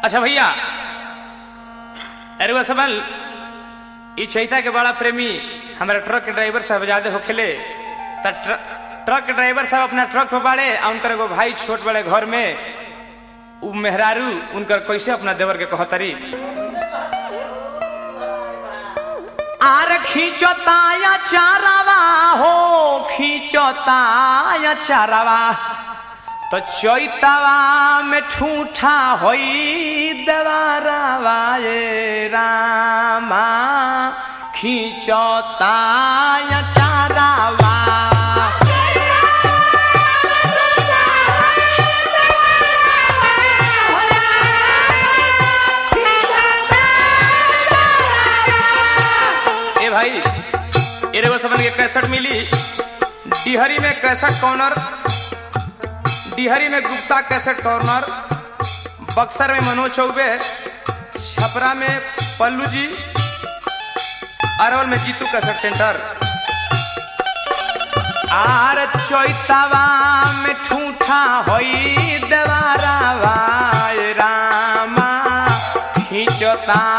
अच्छा भैया अरे सबल ई चैता के बड़ा प्रेमी हमारे ट्रक के ड्राइवर साहब ज्यादा होखेले त ट्र- ट्रक के ड्राइवर साहब अपना ट्रक पे बाड़े आ उनकर एगो भाई छोट बड़े घर में उ मेहरारू उनकर कैसे अपना देवर के कहतरी आर खींचताया चारावा हो खींचताया चारावा तो चैतवा में ठूठा होई देवारावा ये रामा खींचताया चारावा ए भाई ए रे वो सबन के कैसेट मिली डिहरी में कैसेट कॉर्नर डिहरी में गुप्ता कैसेट कॉर्नर बक्सर में मनोज चौबे छपरा में पल्लू जी अरवल में जीतू कैसेट सेंटर आर चैतवा में ठूठा होई देवारावा ए रामा खींचता